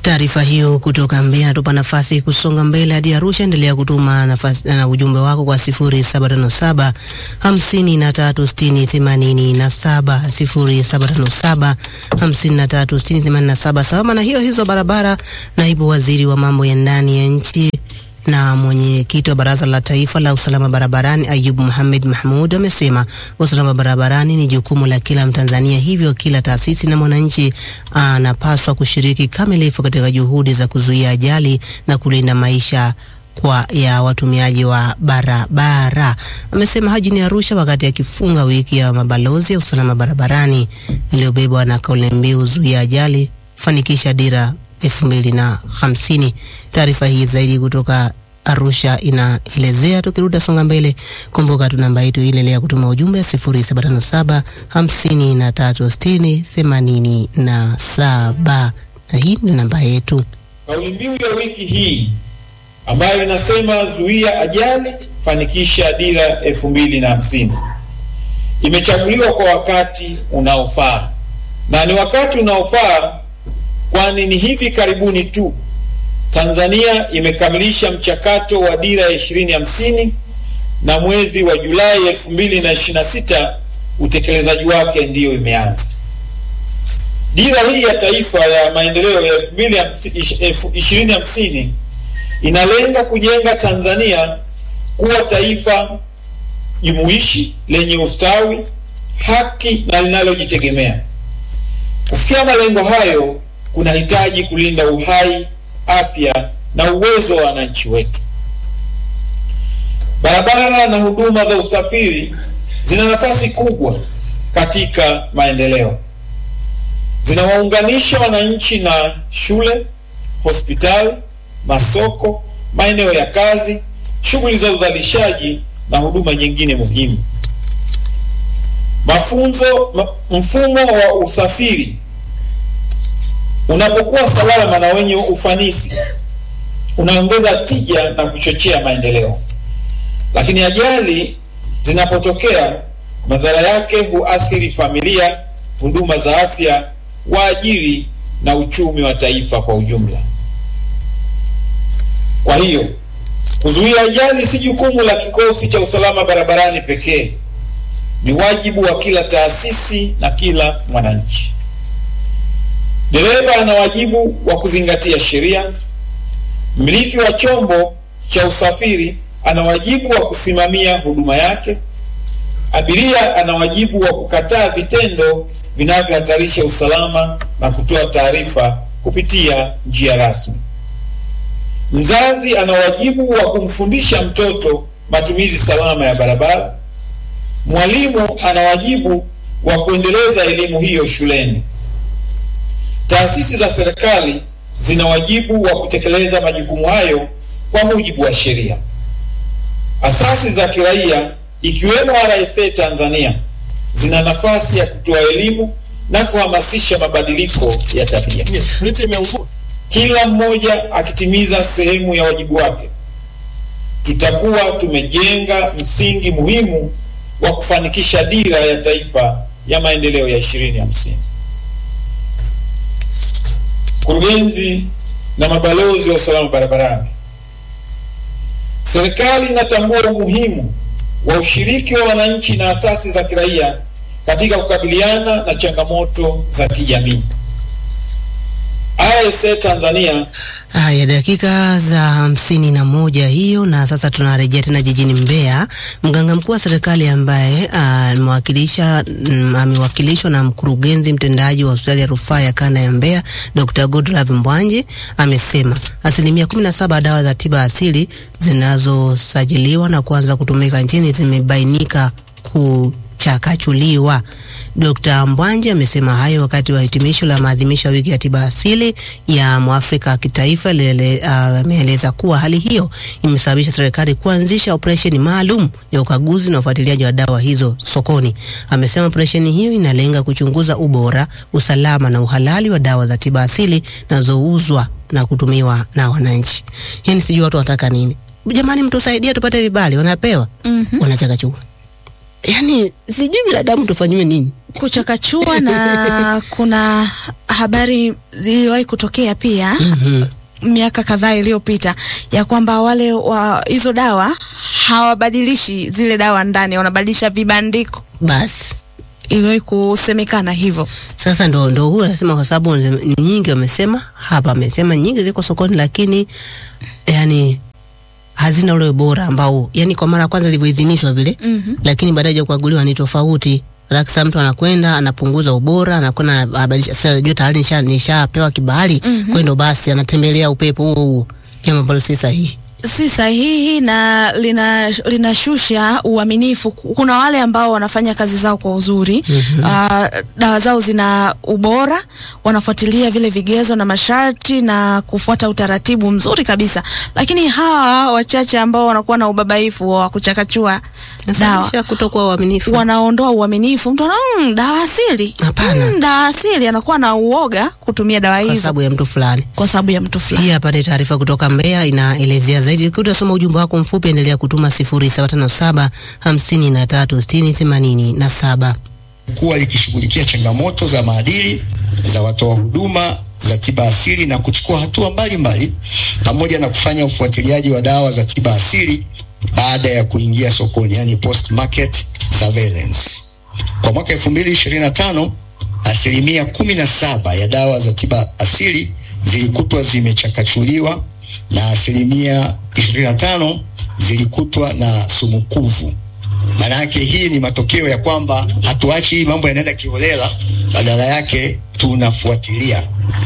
Taarifa hiyo kutoka Mbeya inatupa nafasi kusonga mbele hadi Arusha. Endelea kutuma nafasi na ujumbe wako kwa 0757 53 60 87, 0757 53 60 87. Sambamba na hiyo hizo barabara, naibu waziri wa mambo ya ndani ya nchi na mwenyekiti wa Baraza la Taifa la Usalama Barabarani Ayub Mohamed Mahmud amesema usalama barabarani ni jukumu la kila Mtanzania, hivyo kila taasisi na mwananchi anapaswa kushiriki kamilifu katika juhudi za kuzuia ajali na kulinda maisha kwa ya watumiaji wa barabara. Amesema hayo jijini Arusha wakati akifunga wiki ya mabalozi ya usalama barabarani iliyobebwa na kauli mbiu zuia ajali, fanikisha dira elfu mbili na hamsini. Taarifa hii zaidi kutoka Arusha inaelezea. Tukirudi songa mbele, kumbuka tu namba yetu ile ya kutuma ujumbe 0757 53 60 87, na hii ndio namba yetu. Kauli mbiu ya wiki hii ambayo inasema zuia ajali, fanikisha dira elfu mbili na hamsini imechaguliwa kwa wakati unaofaa, na ni wakati unaofaa kwani ni hivi karibuni tu Tanzania imekamilisha mchakato wa dira ya ishirini hamsini na mwezi wa Julai elfu mbili na ishirini na sita utekelezaji wake ndiyo imeanza. Dira hii ya taifa ya maendeleo ya ishirini hamsini inalenga kujenga Tanzania kuwa taifa jumuishi lenye ustawi, haki na linalojitegemea. Kufikia malengo hayo kunahitaji kulinda uhai, afya na uwezo wa wananchi wetu. Barabara na huduma za usafiri zina nafasi kubwa katika maendeleo. Zinawaunganisha wananchi na shule, hospitali, masoko, maeneo ya kazi, shughuli za uzalishaji na huduma nyingine muhimu. Mafunzo, mfumo wa usafiri unapokuwa salama na wenye ufanisi unaongeza tija na kuchochea maendeleo, lakini ajali zinapotokea, madhara yake huathiri familia, huduma za afya, waajiri na uchumi wa taifa kwa ujumla. Kwa hiyo kuzuia ajali si jukumu la kikosi cha usalama barabarani pekee, ni wajibu wa kila taasisi na kila mwananchi. Dereva ana wajibu wa kuzingatia sheria. Mmiliki wa chombo cha usafiri ana wajibu wa kusimamia huduma yake. Abiria ana wajibu wa kukataa vitendo vinavyohatarisha usalama na kutoa taarifa kupitia njia rasmi. Mzazi ana wajibu wa kumfundisha mtoto matumizi salama ya barabara. Mwalimu ana wajibu wa kuendeleza elimu hiyo shuleni. Taasisi za serikali zina wajibu wa kutekeleza majukumu hayo kwa mujibu wa sheria. Asasi za kiraia ikiwemo RSA Tanzania zina nafasi ya kutoa elimu na kuhamasisha mabadiliko ya tabia. Kila mmoja akitimiza sehemu ya wajibu wake, tutakuwa tumejenga msingi muhimu wa kufanikisha dira ya taifa ya maendeleo ya 2050. Mkurugenzi na mabalozi wa usalama barabarani, serikali inatambua umuhimu wa ushiriki wa wananchi na asasi za kiraia katika kukabiliana na changamoto za kijamii. RSA Tanzania. Haya, dakika za hamsini na moja hiyo, na sasa tunarejea tena jijini Mbeya. Mganga mkuu wa serikali ambaye amewakilisha amewakilishwa na mkurugenzi mtendaji wa hospitali ya rufaa ya kanda ya Mbeya Dr. Godlove Mbwanji amesema asilimia 17 dawa za tiba asili zinazosajiliwa na kuanza kutumika nchini zimebainika kuchakachuliwa. Dr. Mbwanji amesema hayo wakati wa hitimisho la maadhimisho ya wiki ya tiba asili ya Mwafrika kitaifa. Ameeleza uh, kuwa hali hiyo imesababisha serikali kuanzisha operesheni maalum ya ukaguzi na ufuatiliaji wa dawa hizo sokoni. Amesema operesheni hiyo inalenga kuchunguza ubora, usalama na uhalali wa dawa za tiba asili zinazouzwa na kutumiwa na wananchi. Yaani sijui watu wanataka nini. Jamani, mtusaidie tupate vibali, wanapewa Mhm. wanachakachua. Yaani sijui binadamu tufanyiwe nini. kuchakachua na kuna habari ziliwahi kutokea pia Mhm. miaka kadhaa iliyopita ya kwamba wale wa hizo dawa hawabadilishi zile dawa ndani, wanabadilisha vibandiko. Basi Iliwahi kusemekana hivyo. sasa ndo ndo huyo anasema, kwa sababu ni nyingi wamesema hapa, amesema nyingi ziko sokoni, lakini yani hazina ule ubora ambao yani kwa mara ya kwanza ilivyoidhinishwa vile Mhm. lakini baadaye ya kukaguliwa ni tofauti. Lakini mtu anakwenda anapunguza ubora, anakwenda anabadilisha. Sasa jua tayari nisha nishapewa kibali Mhm. kwenda, basi anatembelea upepo huo huo, jambo ambalo si sahihi. si sahihi na lina linashusha uaminifu. Kuna wale ambao wanafanya kazi zao kwa uzuri mm dawa zao zina ubora, wanafuatilia vile vigezo na masharti na kufuata utaratibu mzuri kabisa, lakini hawa wachache ambao wanakuwa na ubabaifu wa kuchakachua dawa Nasababisha kutokuwa uaminifu. wanaondoa uaminifu. Mtu ana mm, dawa asili Hapana. mm, dawa asili, anakuwa na uoga kutumia dawa kwa hizo sababu ya mtu fulani. kwa sababu ya mtu fulani. Hii hapa ni taarifa kutoka Mbeya inaelezea zaidi. Ukiwa utasoma ujumbe wako mfupi, endelea kutuma 0757 53 60 87. kuwa likishughulikia changamoto za maadili za watoa huduma za tiba asili na kuchukua hatua mbalimbali pamoja na kufanya ufuatiliaji wa dawa za tiba asili baada ya kuingia sokoni, yani post market surveillance. Kwa mwaka 2025 asilimia kumi na saba ya dawa za tiba asili zilikutwa zimechakachuliwa na asilimia 25 zilikutwa na sumu kuvu. Maana yake hii ni matokeo ya kwamba hatuachi hii mambo yanaenda kiholela, badala yake tunafuatilia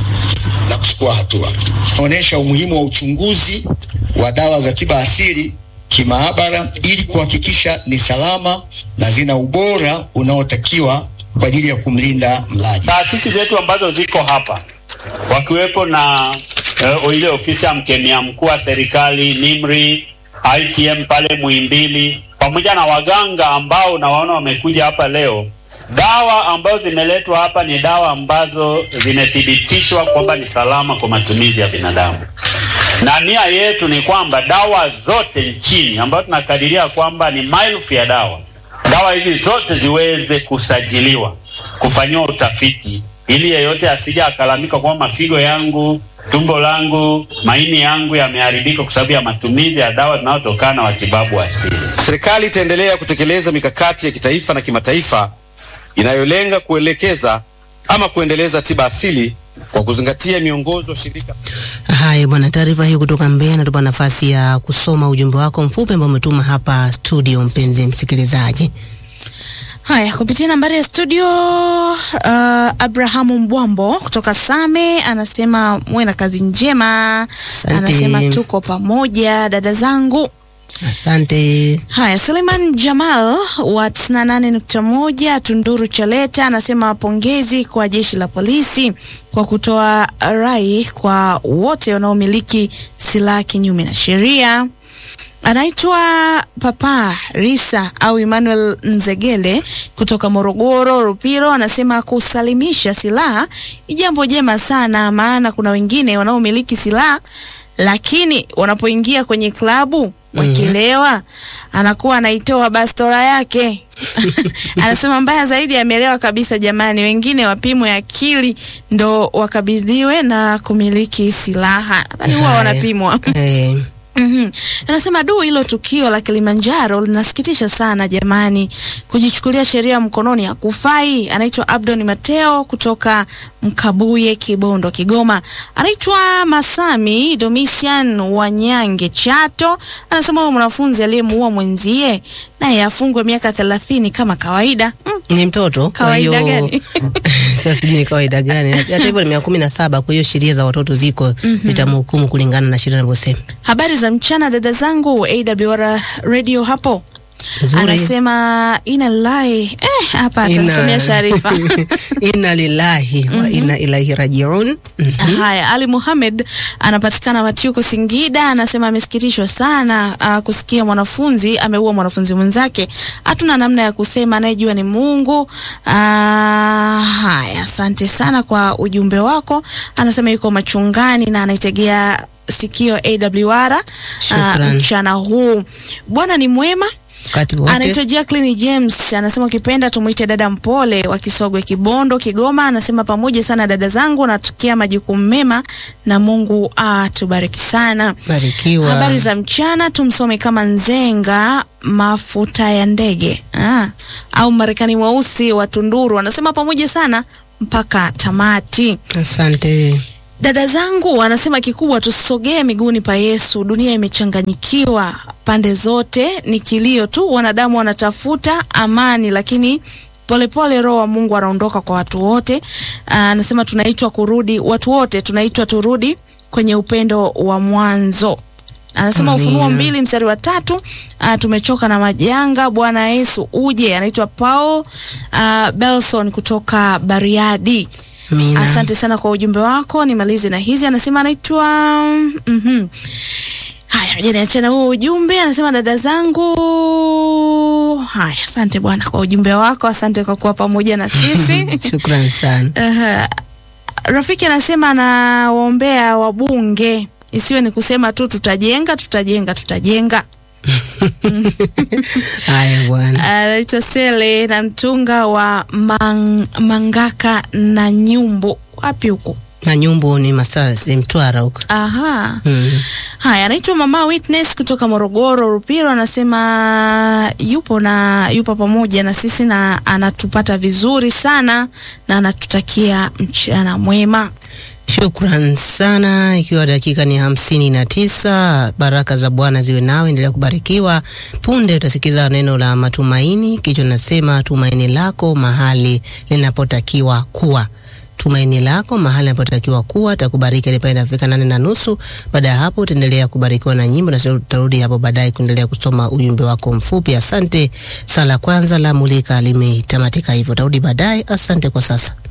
na kuchukua hatua. Inaonyesha umuhimu wa uchunguzi wa dawa za tiba asili kimaabara ili kuhakikisha ni salama na zina ubora unaotakiwa kwa ajili ya kumlinda mlaji. taasisi zetu ambazo ziko hapa wakiwepo na uh, ile ofisi ya mkemia mkuu wa serikali NIMRI, ITM pale Muhimbili, pamoja na waganga ambao unawaona wamekuja hapa leo. Dawa ambazo zimeletwa hapa ni dawa ambazo zimethibitishwa kwamba ni salama kwa matumizi ya binadamu, na nia yetu ni kwamba dawa zote nchini ambayo tunakadiria kwamba ni maelfu ya dawa dawa hizi zote ziweze kusajiliwa, kufanyiwa utafiti, ili yeyote asija akalamika kwamba mafigo yangu, tumbo langu, maini yangu yameharibika kwa sababu ya matumizi ya dawa zinazotokana na watibabu asili. Serikali itaendelea kutekeleza mikakati ya kitaifa na kimataifa inayolenga kuelekeza ama kuendeleza tiba asili kwa kuzingatia miongozo ya shirika Haya bwana, taarifa hii kutoka Mbeya inatupa nafasi ya kusoma ujumbe wako mfupi ambao umetuma hapa studio, mpenzi msikilizaji. Haya, kupitia nambari ya studio uh, Abrahamu Mbwambo kutoka Same anasema muwe na kazi njema. Asante. Anasema tuko pamoja dada zangu. Asante. Haya, Suleiman Jamal wa 98.1 Tunduru Chaleta anasema pongezi kwa jeshi la polisi kwa kutoa rai kwa wote wanaomiliki silaha kinyume na sheria. Anaitwa Papa Risa au Emmanuel Nzegele kutoka Morogoro Rupiro, anasema kusalimisha silaha ni jambo jema sana, maana kuna wengine wanaomiliki silaha lakini wanapoingia kwenye klabu wakilewa, anakuwa anaitoa bastora yake. Anasema mbaya zaidi, amelewa kabisa. Jamani, wengine wapimwe akili ndo wakabidhiwe na kumiliki silaha. Nadhani huwa Haya. wanapimwa. Eh, Mhm. Anasema du, hilo tukio la Kilimanjaro linasikitisha sana jamani, kujichukulia sheria mkononi hakufai. Anaitwa Abdon Mateo kutoka Mkabuye, Kibondo, Kigoma. Anaitwa Masami Domisian Wanyange, Chato. Anasema huyo mwanafunzi aliyemuua mwenzie naye afungwe miaka thelathini kama kawaida. Mm. ni mtoto kwa Kawaida hiyo- gani? Sasa sijui ni kawaida gani. Hata hivyo ni miaka kumi na saba, kwa hiyo sheria za watoto ziko zitamhukumu kulingana na sheria inavyosema. Habari za mchana dada zangu AWR radio hapo. Nzuri. Anasema ina lillahi eh, hapa Ina- atamsomea Sharifa. inna lillahi wa inna ilaihi rajiun. Haya, Ali Muhamed anapatikana Matiuko, Singida, anasema amesikitishwa sana uh, kusikia mwanafunzi ameua mwanafunzi mwenzake. Hatuna namna ya kusema, anayejua ni Mungu. Uh, haya, asante sana kwa ujumbe wako. Anasema yuko machungani na anaitegea sikio AWR uh, Shukran. mchana huu. Bwana ni mwema. wakati wote. Anaitwa Jacqueline James, anasema ukipenda tumwite dada mpole wa Kisogwe, Kibondo, Kigoma. Anasema pamoja sana dada zangu, natukia majukumu mema na Mungu atubariki sana. Barikiwa. Habari za mchana, tumsome kama Nzenga mafuta ya ndege ah, au Marekani mweusi wa Tunduru. Anasema pamoja sana mpaka tamati. Asante. Dada zangu anasema kikubwa tusogee miguuni pa Yesu. Dunia imechanganyikiwa pande zote, ni kilio tu, wanadamu wanatafuta amani, lakini polepole Roho wa Mungu anaondoka kwa watu wote. Aa, Anasema tunaitwa kurudi, watu wote tunaitwa turudi kwenye upendo wa mwanzo. Anasema Amina. Ufunuo mbili mstari wa tatu uh, tumechoka na majanga, Bwana Yesu uje. Anaitwa Paul uh, Belson kutoka Bariadi. Amina. Asante sana kwa ujumbe wako. Nimalize na hizi, anasema anaitwa mhm. Haya, ngoja niachane huo ujumbe. Anasema dada zangu. Haya, asante bwana kwa ujumbe wako, asante kwa kuwa pamoja na sisi. Shukrani sana. Aha. Rafiki anasema anawaombea wabunge, isiwe ni kusema tu tutajenga, tutajenga, tutajenga. Haya bwana. Anaitwa Sele na mtunga wa mang, Mangaka na Nyumbu, wapi huko? Na nyumbu ni Masasi, Mtwara huko. Aha. Mm. Haya, anaitwa Mama Witness kutoka Morogoro Rupiro, anasema yupo na yupo pamoja na sisi na anatupata vizuri sana na anatutakia mchana mwema. Shukran sana, ikiwa dakika ni hamsini na tisa. Baraka za Bwana ziwe nawe, endelea kubarikiwa. Punde utasikiza neno la matumaini, kichwa nasema tumaini lako mahali linapotakiwa kuwa tumaini lako mahali linapotakiwa kuwa. Takubariki hadi pale inafika nane na nusu. Baada ya hapo utaendelea kubarikiwa na nyimbo, na sisi tutarudi hapo baadaye kuendelea kusoma ujumbe wako mfupi. Asante. Sala kwanza la mulika limetamatika hivyo, tarudi baadaye. Asante kwa sasa.